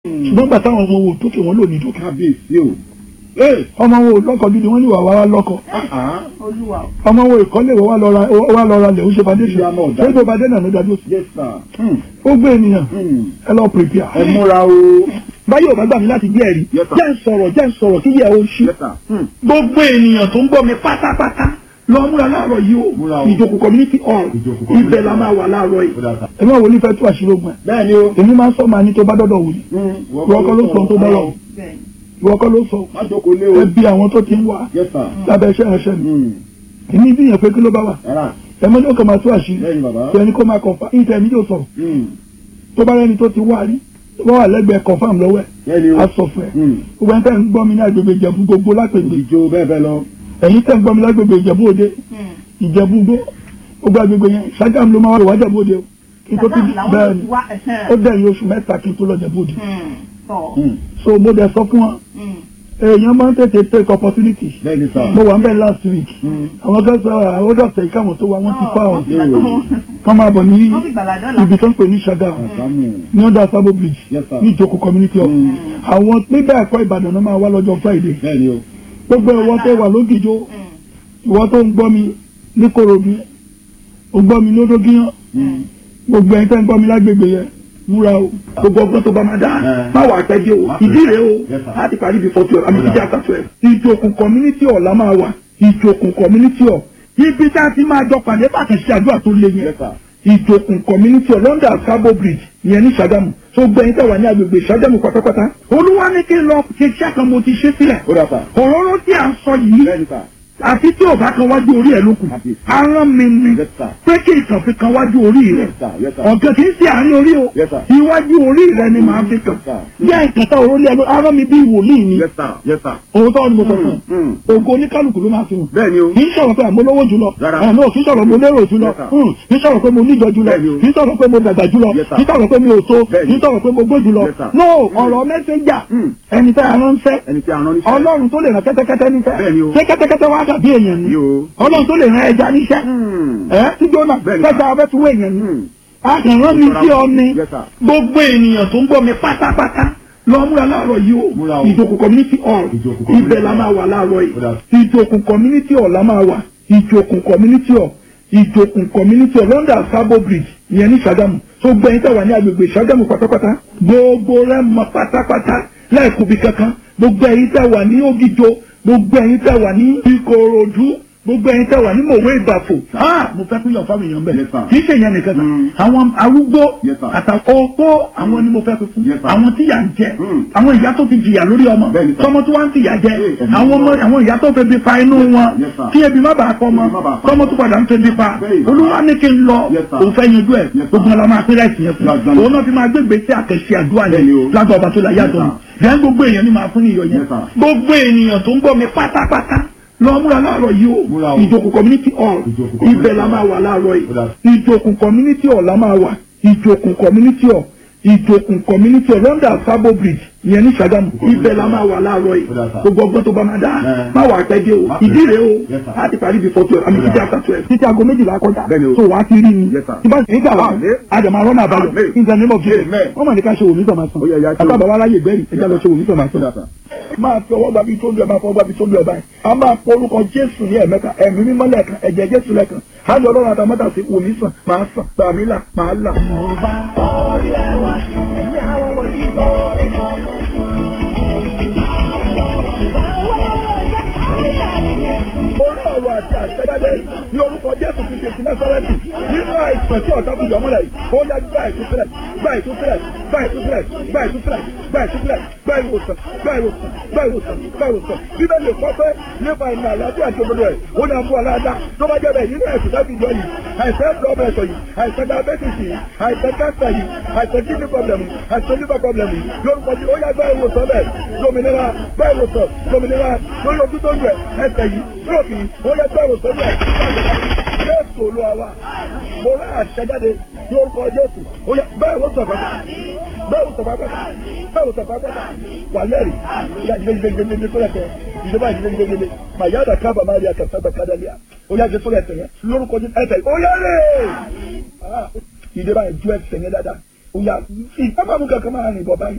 ṣùgbọ́n gbà táwọn ọmọ wo tókè wọn lò ní tókè kábíyèsí o. ọmọ wo lọ́kọ̀ gidi wọ́n ní wà wá lọ́kọ̀ olúwa o. ọmọ wo ìkọ́lé wọ́n wá lọ ra wá lọ ra lẹ̀ ó ṣe foundation Ìyá náà dá. ṣé tó bá dé náà ló dájú sí. yes sir. Hmm. ó gbé ènìyàn Hmm. ẹ lọ prepare. ẹ múra o. báyìí ò bá gbà mí láti gbé ẹ̀rí Yes, sir. jẹ́ ń sọ̀rọ̀ jẹ́ ń sọ̀rọ̀ kí yẹ o ṣí. yes sir. Hmm. gbogbo ènìyàn tó ń gbọ́ mi pátápátá lọ múra láàárọ̀ yìí Múra o o. ìjòkó community hall Ìjòkó community ibẹ̀ la hall. máa wà láàárọ̀ yìí Ó dáa sà. ẹ máa wò ní fẹ́ tó àṣírí ogun ẹ̀ bẹ́ẹ̀ ni o. èmi máa ń sọ máa ní tó bá dọ́dọ̀ wò ní Hmm. ìwọ kọ́ ló sọ tó bá wà o bẹ́ẹ̀ ìwọ kọ́ ló sọ má jókòó lé o. ẹ bí àwọn tó ti ń wà yes sir. lábẹ́ iṣẹ́ ìránṣẹ́ mi Hmm. èmi bí yẹn pé kí ló bá wà rárá. ẹ mọ́ ní ó kàn máa tó àṣírí bẹ́ẹ̀ ni bàbá. tí ẹni kó máa kọ̀ǹfà ìtẹ̀ mi yóò sọ̀rọ̀ Hmm. tó bá rẹni tó ti wá rí tó bá wà lẹ́gbẹ̀ẹ́ confam lọ́wọ́ ẹ̀ bẹ́ẹ̀ ni o. á sọ fún ẹ Hmm. gbogbo ẹni tẹ́ ń gbọ́ mi ní agbègbè ìjẹ̀bú gbogbo lápègbè ìjó bẹ́ẹ̀ bẹ́ẹ̀ lọ. ẹ̀yin tẹ́ ń gbọ́ mi lágbègbè ìjẹ̀bú òde ìjẹ̀bú gbó gbogbo agbègbè yẹn ṣágàm ló máa wà wá jẹ̀bú òde o kí n tó ti bẹ́ẹ̀ ni ó dẹ̀yìn oṣù mẹ́ta kí n tó lọ jẹ̀bú òde tọ̀ Hmm. so mo dẹ̀ sọ fún wọn èèyàn máa ń tètè take opportunity bẹ́ẹ̀ ni sir. mo wà ń bẹ̀ last week Hmm. àwọn kan sọ àwọn dọ̀tẹ̀ káwọn tó wá wọ́n ti fá wọn Èrò. kọ́ máa bọ̀ ní wọ́n fi gbàlá dọ́là. ibi tó ń pè ní ṣágàm àsámù. ní under sabo bridge Yes, sir. ní ìjókòó community hall Mm. àwọn níbẹ̀ ẹ̀kọ́ ìbàdàn náà máa wá lọ́jọ́ friday bẹ́ẹ̀ ni o. gbogbo ìwọ tó wà lógìjó ìwọ tó ń gbọ́ mi ní korodu ó gbọ́ mi lódógíyàn Hmm. gbogbo ẹni tẹ́ ń gbọ́ mi lágbègbè yẹn múra o gbogbo ọgbọ́n tó bá máa dá Eh. má wà pẹ́jẹ́ o Má pẹ́. ìdí rèé o Yes, sir. láti parí before twelve àmì Ó títí dà. after twelve ìjòkùn community hall la máa wà ìjòkùn community hall ibi tá a ti máa jọ pàdé bàtà sí àdúrà tó le yẹn yes sir. ìjòkùn community of london sabo bridge ìyẹn ní Ṣàgámù tó gbẹ̀yìn tẹ̀wá ní agbègbè Ṣàgámù pátápátá olúwa ní kí n lọ ṣe iṣẹ́ kan mo ti ṣe sílẹ̀ ó dà sà. òróró tí a ń sọ yìí bẹ́ẹ̀ ni sà. àti tí ò bá kan wájú orí ẹ̀ ló kù Àbí. arán mi ni yes sir. pé kí ìtàn fi kan wájú orí rẹ̀ yes sir. yes sir. ọ̀gá kì í ṣe àárín orí o Yes, sir. iwájú orí rẹ̀ ni màá fi kàn Yes, sir. bí àìkàtà òrólé ẹ̀ ló arán mi bí wòlíì ni yes sir. yes sir. òótọ́ ni mo sọ fún Hmm. Hmm. un ògo oníkálukú ló máa fi hàn bẹ́ẹ̀ ni o. kì í sọ̀rọ̀ pé àmọ́ lówó jùlọ Rárá. àná kì í sọ̀rọ̀ mo lérò jùlọ Yes, sir. Hmm. kì í sọ̀rọ̀ pé mo níjọ jùlọ Bẹ́ẹ̀ni o. kì í sọ̀rọ̀ pé mo dàgbà jùlọ Yes, sir. kì í sọ̀rọ̀ pé mi ò tó Bẹ́ẹ̀ni. kì í sọ̀rọ̀ pé mo gbó jùlọ Yes, sir. no ọ̀rọ̀ mẹ́sẹ̀jà Hmm. ẹni tẹ́ àrán fẹ́ ẹni tí a rán níṣẹ́. ọlọ́run tó lè rán kẹ́tẹ́kẹ́tẹ́ níṣẹ́ Bẹ́ẹ̀ni o. ṣé kẹ́tẹ́kẹ́tẹ́ wá dàbí èèyàn ni Ni o. ọlọ́run tó lè rán ẹja níṣẹ́ Hmm. ẹ tí jóná Bẹ́ẹ̀ni, kẹta sir. abẹ́ tún wé èèyàn ni Hmm. akànrán mi sí ọ ni Yes, sir. gbogbo ènìyàn tó ń gbọ́ mi pátápátá lọ múra láàárọ̀ yìí Múra o o. ìjòkó community hall Ìjòkó community ibẹ̀ la hall. máa wà láàárọ̀ Ó dà. yìí ìjòkó community hall la máa wà ìjòkó community hall ìjòkó community hall london sabo bridge ìyẹn ní Ṣàgámù tó gbẹ̀yìn tẹ̀wá ní agbègbè Ṣàgámù pátápátá gbogbo rẹ̀ mọ pátápátá lẹ́ẹ̀kúbi kankan gbogbo ẹ̀yin tẹ̀wá ní Ògìjò gbogbo ẹ̀yin tẹ̀wá ní Ìkòròdú gbogbo ẹ̀yin tẹ̀wá ní mòwe ìbàfò ah mo fẹ́ pín yàn fáwọn èèyàn bẹ̀ Yes, sir. kì í ṣe ìyẹn nìkan kan Mm. àwọn arúgbó Yes, sir. àtàkọ́ opó àwọn ni mo fẹ́ fi fún Yes, sir. àwọn tí yà ń jẹ Mm. àwọn ìyá tó ti jìyà lórí ọmọ Bẹ́ẹ̀ni, sir. tọmọ tó wá ń tìyà jẹ Yes, sir. àwọn ọmọ àwọn ìyá tó fẹ́ bí fa inú wọn Yes, sir. kí ebi má bàa kọ́ ọmọ Ebi má bàa pa. tọmọ tó padà ń tẹ́ bí fa Bẹ́ẹ̀ni. olúwa ní kí n lọ Yes, sir. òun fẹ́ yanjú ẹ̀ Yes, sir. gbogbo ọlọmọ àpẹẹrẹ ìsìn yẹn fún Lágbára. òun náà fi máa gbégbé sí àkẹ́sí àdúrà yẹn Bẹ́ẹ̀ni o. lágbà ọba tó la yàtọ̀ Yes, ni then gbogbo èèyàn ni máa fún iyọ̀ yẹn Yes, sir. gbogbo ènìyàn tó ń gbọ́ mi pátápátá lọ múra láàárọ̀ yìí Múra o o. ìjòkó community hall Ìjòkó community ibẹ̀ la hall. máa wà láàárọ̀ Ó dà. yìí ìjòkùn community hall la máa wà ìjòkùn community hall ìjòkùn community hall london sabo bridge ìyẹn ní Ṣàgámù ibẹ̀ la máa wà láàárọ̀ yìí Ó dà, sir. gbogbo ọgbọ́n tó bá máa dá Eh. má wà pẹ́jẹ́ o Má pẹ́. ìdí rèé o Yes, sir. láti parí before twelve àmì Ó dà. títí after twelve títí aago méjìlá kọjá Bẹ́ẹ̀ni o. so wàá ti rí mi Yes, sir. tí bá ti nígbà wà Amen. àjàmọ́ arọ́nà àbáyọ Amen. in the name of Jesus Amen. wọ́n mọ̀ ní ká ṣe òní tọ̀ máa sàn Ó yẹ, ya ṣe o. àtàbà wa láyè gbẹ́rì ẹja lọ ṣe òní tọ̀ máa Ó dà sàn sà. máa fi ọwọ́ gbàbí tó ń lu ẹ̀ máa fọwọ́ gbàbí tó ń lu ẹ̀ báyìí a máa pọ orúkọ jésù ní ẹ̀mẹ́ta ẹ̀mí mímọ́ lẹ́ẹ̀kan ẹ̀jẹ̀ jésù lẹ́ẹ̀kan á lọ ọlọ́run àtàmọ́tà sí wò mí sàn máa sàn gbàmí là máa là. orí ọ̀rọ̀ àti àṣẹjáde ní orúkọ jésù ti ṣèṣin násárẹ́tì nínú àìsàn tí ọ̀tá fi yọmọ́lẹ̀ yìí ó yá gbá ìtúsílẹ̀ gbá ìtúsílẹ̀ gbá ìtúsílẹ̀ gbá ìtúsílẹ̀ gbá ìtúsílẹ̀ gbá ìwòsàn gbá ìwòsàn gbá ìwòsàn gbá ìwòsàn bíbélì kọ́ pé nípa ìmọ̀ àlàáfíà àti òdodo ẹ̀ ó ní àbúrò aláàdá tó bá jẹ́ bẹ́ẹ̀ nínú ẹ̀sùn láti ìjọ yìí àìsàn blood pressure yìí àìsàn diabetes yìí àìsàn cancer yìí àìsàn kidney problem yìí àìsàn liver problem yìí lórúkọ tí ó yá gbá ìwòsàn bẹ́ẹ̀ lómìnira gbá ìwòsàn lómìnira lórí ojú tó ń rẹ̀ ẹsẹ̀ yìí stroke yìí ó yá gbá ìwòsàn bẹ́ẹ̀ jésù olúwa wa mo rà àṣẹjáde ní orúkọ jésù ó yá bẹ́ẹ̀ wò sọ̀fà bẹ́ẹ̀ wò sọ̀fà pẹ́ta bẹ́ẹ̀ wò sọ̀fà pẹ́ta wà lẹ́rìí ìyá jìnnìjìnnìjìnnì tó lẹ́tẹ̀ ìjọba jìnnìjìnnìjìnnì màyáda kábà má rí akẹ́sàgbà kádàlíà ó yá jésù lẹ́tẹ̀ yẹn lórúkọ jésù ẹ̀tẹ̀ ó yá rè ìjọba yẹn ju ẹsẹ̀ yẹn dáadáa ó yá ìpápánu kankan máa rìn bọ̀ báyìí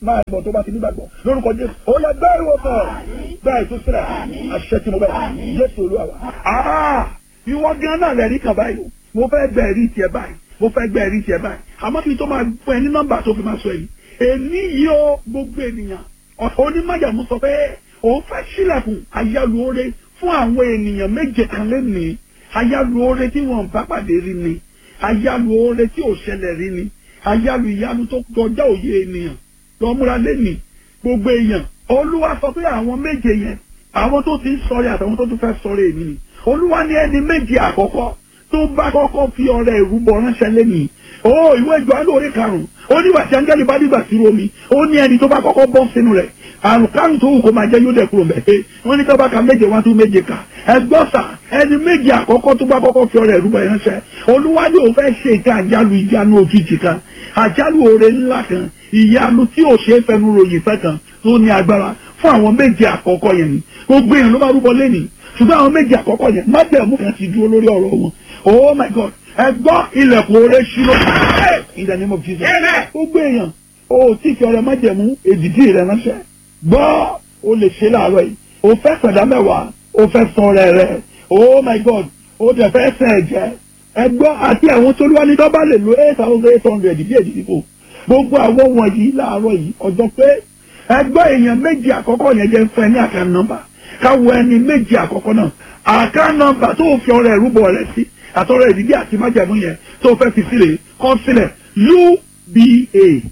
máa gbọ́ tó bá ti nígbàgbọ́ lórúkọ jésù ó yẹ gbẹ́ ìwòsàn gbẹ́ ìtúsílẹ̀ àṣẹ tí mo bẹ̀ jésù olúwa wa. Ah! ìwọ gan náà lẹ́rìí kan báyìí o mo fẹ́ gbẹ́ ẹ̀rí tiẹ̀ báyìí mo fẹ́ gbẹ́ ẹ̀rí tiẹ̀ báyìí àmọ́ kí n tó máa fún ẹ ní nọ́mbà tó fi máa sọ èyí èmi yìí ó gbogbo ènìyàn onímọ̀jàmú sọ pé òun fẹ́ sílẹ̀kùn ayálùore fún àwọn ènìyàn méje kan lẹ́nìí ayálùore tí wọ́n bá pàdé rí ni ayálùore tí ò ṣẹlẹ̀ rí ni ayálù ìyanu tó kọjá òye ènìyàn lọ́múra lẹ́nìí gbogbo èèyàn olúwa sọ pé àwọn méje yẹn àwọn tó ti ń sọrí àtàwọn tó tún fẹ́ sọrí èmi ni olúwa ní ẹni méje àkọ́kọ́ tó bá kọ́kọ́ fi ọrẹ ìrúbọ ránṣẹ́ lẹ́nìí ó ìwé ìjọ alóore karùn-ún ó nígbà tí áńgẹ́lì bá dìgbà sí omi ó ní ẹni tó bá kọ́kọ́ bọ́ sínú rẹ̀ àrùn kárùn tó wù kó máa jẹ́ yóò dẹ̀ kúrò mẹ́ẹ̀ wọ́n ní tọ́ba ka méje wá tún méje kà ẹgbọ́n sà ẹni méje àkọ́kọ́ tó bá kọ́kọ́ fi ọrẹ ìrúbọ ránṣẹ́ olúwa ní òun fẹ́ ṣe ìka àjálù ìyanu òjijì kan àjálù oore ńlá kan ìyanu tí ò ṣe é fẹnu ròyìn fẹ́ kan tó ní agbára fún àwọn méje àkọ́kọ́ yẹn ni gbogbo èèyàn ló máa rúbọ lẹ́nìí ṣùgbọ́n àwọn méje àkọ́kọ́ yẹn májẹ̀mú kan ti dúró lórí ọ̀rọ̀ wọn oh my god ẹ gbọ́ ilẹ̀kùn oore ṣírò in the name of jesus gbogbo èèyàn o tí fi ọrẹ májẹ̀mú èdìdí rẹ ránṣẹ́ gbọ́ o lè ṣe láàárọ̀ yìí o fẹ́ pẹ̀dá mẹ́wàá o fẹ́ san ọrẹ rẹ oh my god o tẹ̀ fẹ́ sẹ̀ ẹ̀jẹ̀ ẹ gbọ́ àti àwọn tó lúwa ní tó bá lè lo eight thousand eight hundred bí èdìdí kò gbogbo àwọn wọ̀nyí láàárọ̀ yìí ọjọ́ pé ẹ gbọ́ èèyàn méjì àkọ́kọ́ yẹn jẹ́ fún ẹ ní àkàn nọ́mbà káwọ ẹni méjì àkọ́kọ́ náà àkàn nọ́mbà tó fi ọrẹ ìrúbọ rẹ sí àtọrọ ìdílé àti májàmú yẹn tó fẹ́ fi sílẹ̀ kọ́ sílẹ̀ uba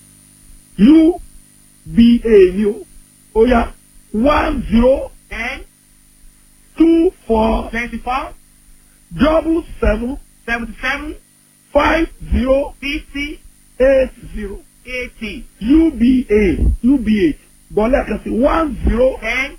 uba ni o ó yá one zero ten two four twenty-four double seven seventy-seven five zero fifty eight zero eighty uba uba bọ́lá kan sí one zero ten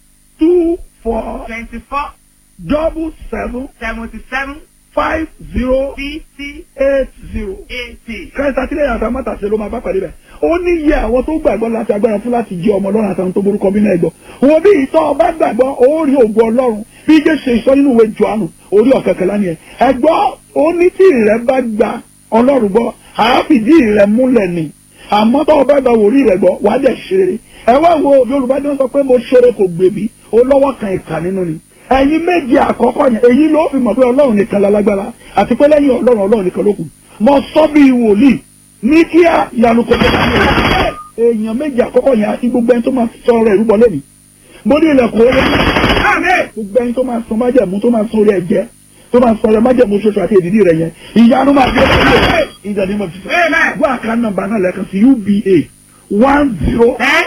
two four twenty-four double seven seventy-seven five zero fifty eight zero. eighty. kẹta sílẹ̀ yàtọ̀ mọ́tàṣe ló máa bá pàdé bẹ̀. ó ní iye àwọn tó gbàgbọ́ láti agbára fún láti jẹ́ ọmọ ọlọ́run àtàwọn tó borúkọ bí náà gbọ́. wo bí ìtọ́ ọba gbàgbọ́ ó rí ògo ọlọ́run bí jẹ́ ṣe sọ nínú ìwé Jòhánù orí ọ̀kẹ́kẹ́ lánìí ẹ̀. ẹ̀gbọ́ ó ní tí ìrẹ́ bá gba ọlọ́run gbọ́ àáfìdí ìrẹ́ múlẹ̀ ni àmọ́ tọ́ ọba gba wòrí rẹ̀ gbọ́ wàá dẹ̀ ṣeré. ẹ wá wo Yorùbá ní wọ́n sọ pé mo ṣeré kò gbèbí ó lọ́wọ́ kan ìkà nínú ni ẹ̀yin méje àkọ́kọ́ yẹn èyí ló fi mọ̀ pé ọlọ́run nìkan lálágbára àti pé lẹ́yìn ọlọ́run ọlọ́run nìkan ló kù mo sọ bí wòlíì ní kíá ìyanu kò tó dáná rẹ̀ èèyàn méje àkọ́kọ́ yẹn àti gbogbo ẹni tó máa sọ ọ̀rọ̀ ìrúbọ lẹ́nu mo ní ilẹ̀kùn orí gbogbo ẹni tó máa sọ májẹ̀mú tó máa sọ orí ẹ̀jẹ̀ tó máa sọ ọ̀rọ̀ májẹ̀mú ṣoṣo àti èdìdí rẹ̀ yẹn ìyanu máa gbé lọ́wọ́ ìdánimọ̀ tuntun wọ́n àká nọ́mbà náà lẹ́ẹ̀kan sí uba one zero ten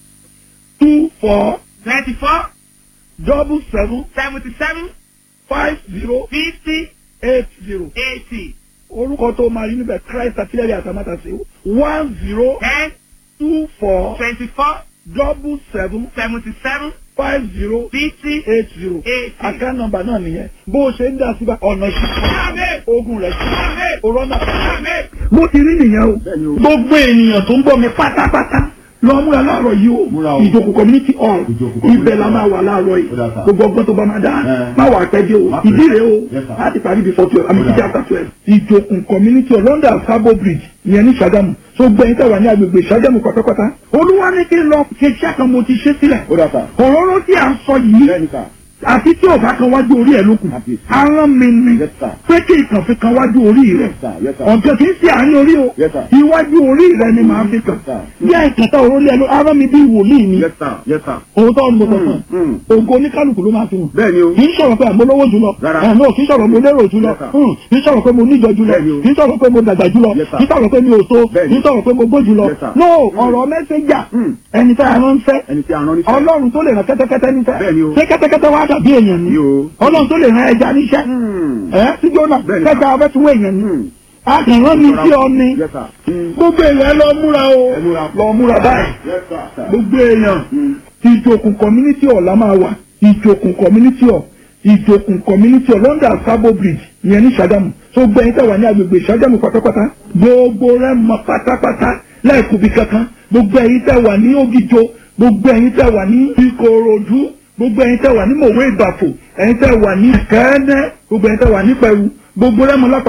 two four twenty-four double seven seventy-seven five zero fifty eight zero. eighty orúkọ tó máa rí níbẹ̀ christ àtìlẹ́rì àtàmátàsí one zero ten two four twenty-four double seven seventy-seven five zero fifty eight zero eighty. àká nọ́mbà náà nìyẹn bó o ṣe ń dá síbà ọ̀nà Àmín. sí ogun rẹ̀ sí Àmín. òrọ́nà. Àmín. bó ti rí nìyẹn o Bẹ́ẹ̀ni o. gbogbo ènìyàn tó ń bọ̀ mi pátápátá lọ múra láàárọ̀ yìí Múra o o. ìjókòó community hall Ìjókòó community ibẹ̀ la hall. máa wà láàárọ̀ yìí Ó dà sá. gbogbo ọgbọ́n tó bá máa dá Ẹ. má wà pẹ́ dé o Má pẹ́. ìdí rẹ̀ o Yes, sir. láti parí before twelve àmì Ó dà. títí after twelve ìjókòó community hall London Sabo Bridge ìyẹn ní Ṣàgámù tó gbẹ̀yìn tẹ̀wá ní agbègbè Ṣàgámù pátápátá olúwa ní kí n lọ ṣe iṣẹ́ kan mo ti ṣe sílẹ̀ ó dà sá. òróró tí à ń sọ yìí bẹ́ẹ̀ni sá. àti tí ò bá kan wájú orí ẹ̀ lókun Àbí. arán mi ni Yes, sir. pé kí ìkàn fi kan wájú orí rẹ̀ Yes, sir. Yes, sir. ọ̀gá kì í ṣe àárín orí o Yes, sir. iwájú orí rẹ̀ ni màá fi kàn Yes, sir. bí àìkàtà òrólé ẹ ló arán mi bí wòlíì ni Yes, sir. Yes, sir. òótọ́ ni mo sọ fún Mm, mm. ẹ ògo oníkálukú ló máa fi hàn bẹ́ẹ̀ni o. kì í sọ̀rọ̀ pé àmọ́ lówó jùlọ Rárá. ẹ̀ náà kì í sọ̀rọ̀ mo lérò jùlọ Yes, sir. Hmm, kì í sọ̀rọ̀ pé mo níjọ jùlọ Bẹ́ẹ̀ni o. kì í sọ̀rọ̀ pé mo dàgbà jùlọ Yes, sir. kì í sọ̀rọ̀ pé mi ò tó Bẹ́ẹ̀ni. kì í sọ̀rọ̀ pé mo gbó jùlọ Yes, sir. no ọ̀rọ̀ mẹ́sẹ̀jà Mm. ẹni tá a ránṣẹ́ ẹni tí a rán níṣẹ́. ọlọ́run tó lè rán kẹ́tẹ́kẹ́tẹ́ níṣẹ́ Bẹ́ẹ̀ni o. ṣé kẹ́tẹ́kẹ́tẹ́ wá dàbí èèyàn ni Ni o. ọlọ́run tó lè rán ẹja níṣẹ́ Mm. ẹ sí jóná Bẹ́ẹ̀ni. kẹta ọbẹ̀ tí wọ́n èèyàn ni Mm. akànrán mi sí ọ ni Yes, sir. Mm. gbogbo èèyàn lọ múra o Ẹ múra. lọ múra báyìí Yes, sir. gbogbo èèyàn Mm. ìjòkùn community hall la máa wà ìjòkùn community hall ìjòkùn community hall London Sabo Bridge ìyẹn ní Ṣàgámù tó gbẹ̀yìn tẹ̀wá ní agbègbè Ṣàgámù pátápátá gbogbo rẹ̀ mọ pátápátá lẹ́ẹ̀kúbi kankan gbogbo ẹ̀yin tẹ̀wá ní Ògìjò gbogbo ẹ̀yin tẹ̀wá ní Ìkòròdú gbogbo ẹ̀yin tẹ̀wá ní Mòwe Ìbàfò ẹ̀yin tẹ̀wá ní Kẹ́ẹ́nẹ́ gbogbo ẹ̀yin tẹ̀wá ní Pẹ̀rú gbogbo rẹ̀ mọ lápapọ̀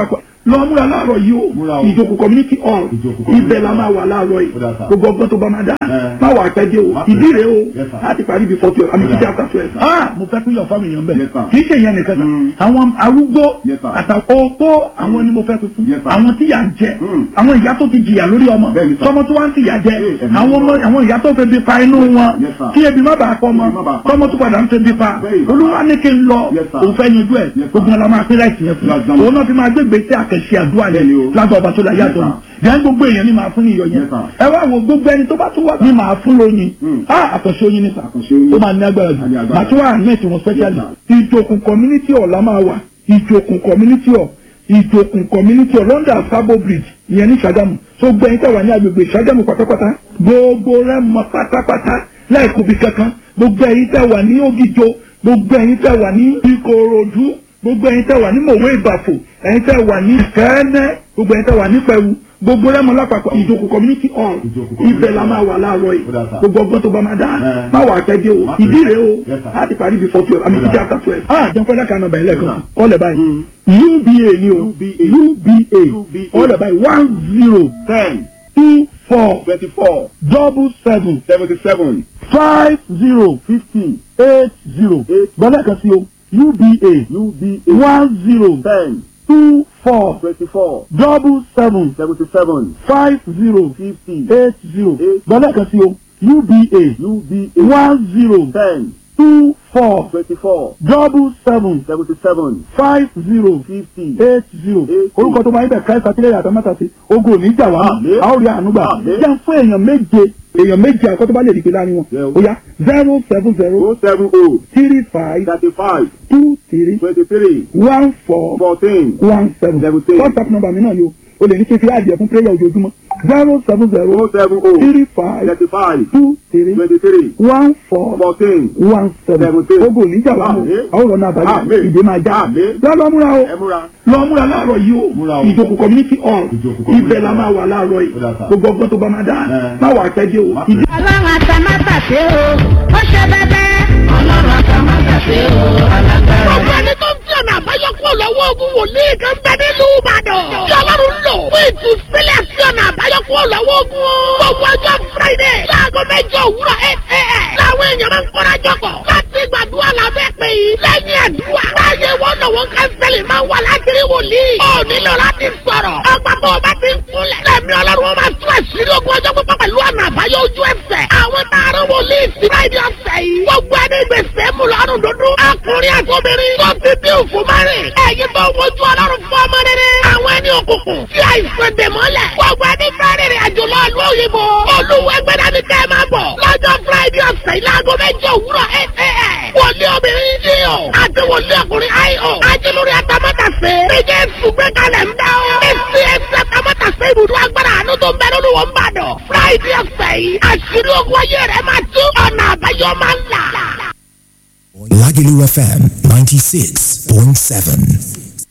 lọ múra láàárọ̀ yìí o Múra o. ìjókòó community hall Ìjókòó community ibẹ̀ la hall. máa wà láàárọ̀ yìí Ó dà sá. gbogbo ọgbọ́n tó bá máa dá Ẹ. má wà pẹ́ dé o Má pẹ́. ìdí rèé o Yes, sir. láti parí before twelve àmì Ó dà. títí after twelve. ah mo fẹ́ pín yọ̀ fáwọn èèyàn bẹ́ẹ̀ Yes, sir. kì í ṣe ìyẹn nìkan kan Mm. àwọn arúgbó Yes, sir. àtàkọ́ opó àwọn ni mo fẹ́ tuntun Yes, sir. àwọn tí yà ń jẹ Mm. àwọn ìyá tó ti jìyà lórí ọmọ Bẹ́ẹ̀ni, sir. tọmọ tó wá ń tìyà jẹ Yes, ẹ̀mí àwọn ọmọ àwọn ìyá tó fẹ́ bí pa inú wọn Yes, sir. kí ebi má bàa pọ̀ mọ́ Ebi má bàa pa. tọmọ tó padà ń fẹ́ bí pa Bẹ́ẹ̀ni, sir. olúwa ní kí n lọ Yes, sir. òun fẹ́ yanjú ẹ̀ Yes, sir. gbogbo ọlọmọ apẹ́ láìsí yẹn fún Yes, sir. òun náà fi máa gbégbé sí àkẹ́sí àdúrà Bẹ́ẹ̀ni yẹn o. lágbà ọba tó la yàtọ̀ Yes, jẹ́ gbogbo èèyàn ní máa fún ní iyọ̀ yẹn Yes, sir. ẹ wá wo gbogbo ẹni tó bá tún wá ní máa fún lóyin Mm. ah àkànṣe oyin ní sà Àkànṣe oyin. ó máa ní agbára jù Á ní agbára. màá tún wà ní ètò wọn specially Yes, ìjòkùn community hall la máa wà ìjòkùn community hall ìjòkùn community hall London Sabo Bridge ìyẹn ní Ṣàgámù tó gbẹ̀yìn tẹ̀wá ní agbègbè Ṣàgámù pátápátá gbogbo rẹ̀ mọ́ pátápátá láìkú bí kankan gbogbo ẹ̀yin tẹ̀wá ní Ògìjò gbogbo ẹ̀yin tẹ̀wá ní Ìkòròdú gbogbo ẹ̀yin tẹ̀wá ní Mòwe Ìbàfò ẹ̀yin tẹ̀wá ní Kẹ́ẹ́nẹ́ gbogbo ẹ̀yin tẹ̀wá ní Pẹ̀wù gbogbo rẹ̀ mọ́ lápapọ̀ ìjòkùn community hall Ìjòkò ibẹ̀ la máa wà láàárọ̀ yìí Ó dà sá. gbogbo ọgbọ́n tó bá máa dá Ẹ. má wà pẹ́ dé o Má pẹ́. ìdí rèé o Yes, sir. láti parí before twelve àmì Ó títí dà. after twelve. ah jẹun fẹ́lẹ́ kan nọmba ẹlẹ́kan Yes, ọ̀lẹ̀ báyìí uba ni o uba UBA. ọ̀lẹ̀ báyìí one zero ten two four twenty-four double seven seventy-seven five zero fifty eight zero Eight. gbọ́dọ̀ kan sí o uba UBA one zero ten two four twenty-four double seven seventy-seven five zero fifty eight zero Eight. gbọ́dọ̀ kan sí o uba UBA one zero ten two four twenty-four double seven seventy-seven five zero fifty eight zero Eight. orúkọ tó máa ń bẹ̀ káyọ̀ sátírẹ̀ àtàmátà sí ogun ò ní jà wá Àmín. a ó rí àánú gbà Àmín. jẹ́ fún èèyàn méje èèyàn méje àkọ́tọ́ bá lè dìgbé láàrin wọn Yeah. ó yá zero seven zero oh seven oh three five thirty-five two three twenty-three one four fourteen one seven Seventeen. whatsapp number mi náà yóò o lè ní kí n fi àdìẹ fún prayer ojoojúmọ́ zero seven zero oh seven oh three five thirty-five two three twenty-three one four fourteen one seven Seventeen. ogun ò ní jà wá mọ́ Àmín. àwọn ọ̀rọ̀ náà bàjẹ́ Àmín. ìdè máa já Àmín. lọ́lọ́ múra o ẹ múra lọ múra láàárọ̀ yìí o Múra o. ìjókòó community hall Ìjókòó community ibẹ̀ la hall. máa wà láàárọ̀ yìí Ó dà sá. gbogbo ọgbọ́n tó bá máa dá Ẹ. má wà pẹ́ dé o Má ìdí pẹ́. ọlọ́run àtàmátàsé o ó ṣe bẹ́bẹ́. ọlọ́run àtàmátàsé o alágbára. Gbogbo ẹni tó ń fi ọ̀nà àbáyọ kúrò lọ́wọ́ ogun wòlíì kan bẹ nílùú Ìbàdàn. Tí Ọlọ́run lò fún ìtúsílẹ̀ sí ọ̀nà àbáyọ kúrò lọ́wọ́ ogun. Gbogbo ọjọ́ Friday láago mẹ́jọ òwúrọ̀ eight a.m. Láwọn èèyàn máa ń kóra jọpọ̀ láti gbàdúrà lábẹ́ pé lẹ́yìn àdúrà. Láyé wọn lọ́wọ́ kánsẹ́lì máa ń wà láti rí wòlíì. Ó nílò láti sọ̀rọ̀. Ọgbà bó o bá ti ń kúnlẹ̀. Lẹ́mi Ọlọ́run wọn máa tún àṣírí ogun ọjọ́ pípọ́ pẹ̀lú ọ̀nà àbáyọ ojú ẹsẹ̀. Àwọn tààrà wòlíì sí Friday ọ̀sẹ̀ yìí. Gbogbo ẹni gbèsè mú lọ́rùn dúdú. Ọkùnrin àti obìnrin tó ti bí òfin márìn. Ẹ̀yin tó wojú Ọlọ́run fún ọmọ rere. Àwọn ẹni òkùnkùn tí àìsàn dè mọ́lẹ̀. Gbogbo ẹni fẹ́ rìnrìn àjò lọ ìlú òyìnbó. Olúwa ẹgbẹ́dá ni kẹ́ ẹ máa bọ̀. Lọ́jọ́ Friday ọ̀sẹ̀ yìí láago mẹ́jọ òwúrọ̀ eight a.m. Wòlíì obìnrin yìí o. Àti wòlíì ọkùnrin I.O. Ajílórí atamátàsé. Méje ṣùgbẹ́ kalẹ̀ ń dá o. Èsì ẹsẹ̀ atamátàsé ibùdó agbára àánú tó ń bẹ lórí wọn bá dọ̀. Friday ọ̀sẹ̀ yìí. Àṣírí ogun ayé rẹ̀ máa tú. Ọ̀nà àbáyọ máa ń là. Lagelu FM 96.7.